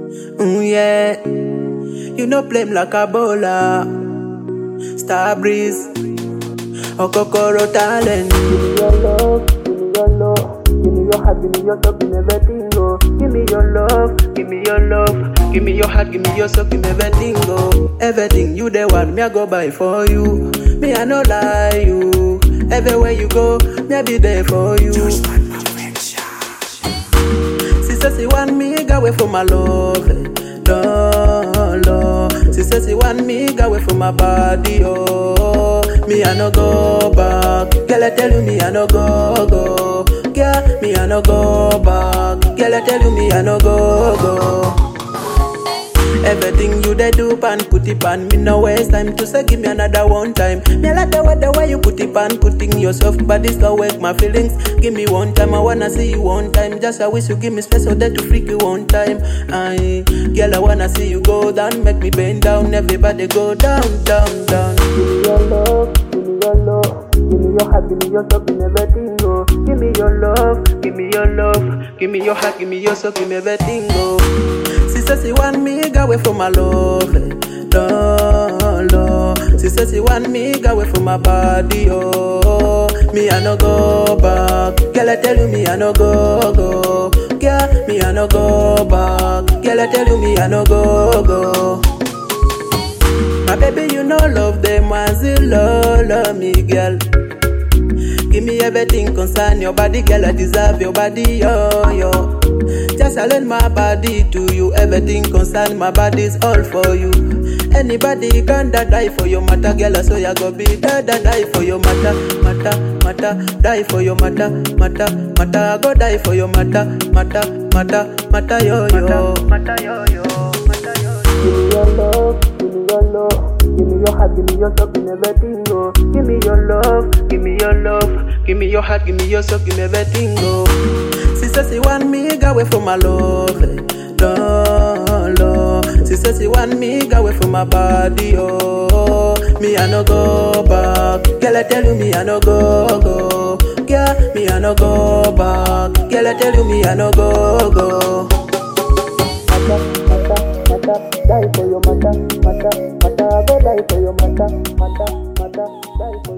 Mm, yeah. You know blame like a bowler. Star breeze. Okokoro talent. Give me your love, give me your love, give me your heart, give me your soul, give me everything, oh. Give me your love, Give me your love, give me your heart, give me your soul, give me everything, go. Everything you the one, me I go buy for you. Me I no lie you. Everywhere you go, me I be there for you. She says she want me go away from my love, love, love. She says she want me go away from my body, oh. Me I no go back, girl I tell you me I no go go. Girl, me I no go back, girl I tell you me I no go go. Everything you dey do pan put it pan me no waste time to say give me another one time. Me like the way the way you put it pan putting yourself but this can wake my feelings. Give me one time I wanna see you one time. Just I wish you give me space so that to freak you one time. I girl I wanna see you go down, make me bend down. Everybody go down, down, down. give me your love, give me your love, give me your heart, give me your soul, give me everything, oh. Give me your love, Give me your love, give me your heart, give me your soul, give me everything, go. She says she want me go away from my love, eh, love, love. She says she want me go away from my body, oh. Me I no go back, girl I tell you me I no go go. Girl, me I no go back, girl I tell you me I no go go. My baby, you know love them as you love, love me, girl. Give me everything concern your body, girl. I deserve your body, yo, yo. Just I lend my body to you. Everything concern my body's all for you. Anybody can da die for your matter, girl. So ya go be da da die for your matter, matter, matter. Die for your matter, matter, matter. I go die for your matter, matter, matter, matter, yo, yo. Mata yo yo, mata yo yo. Give me your love, give me your love, give me your heart, give me your soul, give me everything, oh. Give me your love, Give me your love, give me your heart, give me your soul, give me everything, go. She says she want me go away from my love, eh, love, love. She says she want me go away from my body, oh. Me I no go back, girl I tell you me I no go go. Girl, me I no go back, girl I tell you me I no go go. mata, mata, mata, die for your mata, mata, mata, I go die for your mata, mata, mata, die for